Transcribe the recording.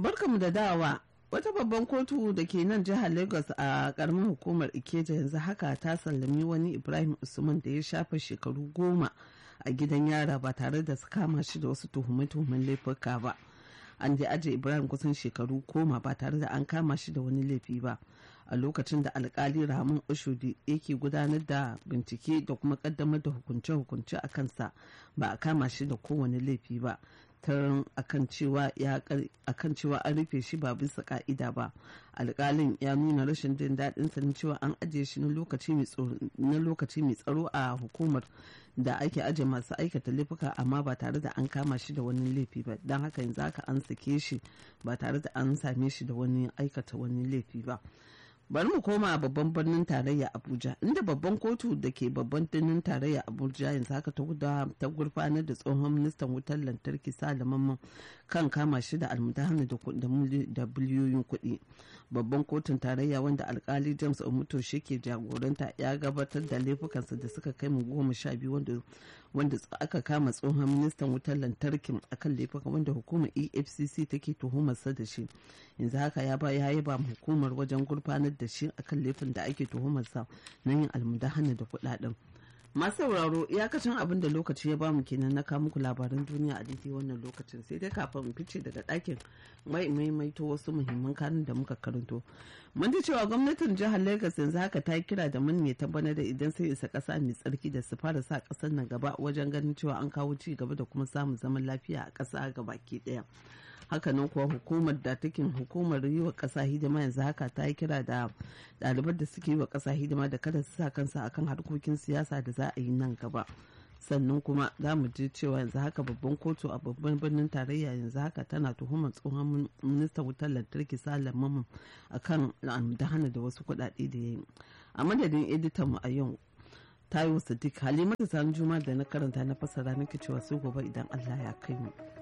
barkamu da dawa wata babban kotu da ke nan jihar lagos a karamin hukumar ikeja yanzu haka ta sallami wani ibrahim usman da ya shafa shekaru goma a gidan yara ba tare da su kama shi da wasu tuhume-tuhumen laifuka ba an je aje ibrahim kusan shekaru goma ba tare da an kama shi da wani laifi ba a lokacin da alkali ramin oshodi yake gudanar da bincike da kuma kaddamar da hukunce-hukunce a kansa ba a kama shi da kowane laifi ba taron akan cewa an rufe shi ba bisa ka'ida ba alkalin ya nuna rashin jin daɗin sa cewa an ajiye shi na lokaci mai tsaro a hukumar da ake aje masu aikata laifuka amma ba tare da an kama shi da wani laifi ba don haka yanzu haka an sake shi ba tare da an same shi da wani aikata wani laifi ba bari mu koma a babban birnin tarayya abuja inda babban kotu da ke babban birnin tarayya abuja yanzu haka ta gurfanar da tsohon ministan wutar lantarki salaman kan kama shi da almudahana da biliyoyin kuɗi babban kotun tarayya wanda alkali james omuto shi ke jagoranta ya gabatar da laifukansa da suka kai mu goma sha biyu wanda aka kama tsohon ministan wutar lantarkin akan laifuka wanda hukumar efcc take tuhumarsa da shi yanzu haka ya ba ya yaba hukumar wajen gurfanar da shi akan laifin da ake tuhumarsa na yin almudahana da kuɗaɗen masu sauraro iyakacin abin da lokaci ya bamu kenan na kawo muku labaran duniya a daidai wannan lokacin sai dai kafin in fice daga ɗakin mai maimaito wasu muhimman kanun da muka karanto mun ji cewa gwamnatin jihar lagos yanzu haka ta yi kira da mun ta bana da idan sai isa ƙasa mai tsarki da su fara sa ƙasar nan gaba wajen ganin cewa an kawo ci gaba da kuma samun zaman lafiya a ƙasa gabaki ɗaya hakanan kuwa hukumar da take hukumar yi wa ƙasa hidima yanzu haka ta yi kira da ɗaliban da suke yi wa ƙasa hidima da kada su sa kansa akan harkokin siyasa da za a yi nan gaba sannan kuma za mu ji cewa yanzu haka babban kotu a babban birnin tarayya yanzu haka tana tuhumar tsohon ministan wutar lantarki salam mamman akan hana da wasu kuɗaɗe da ya yi a madadin editan mu a yau tayo sadiq halimatu san juma da na karanta na fasara nake cewa sai gobe idan allah ya kai mu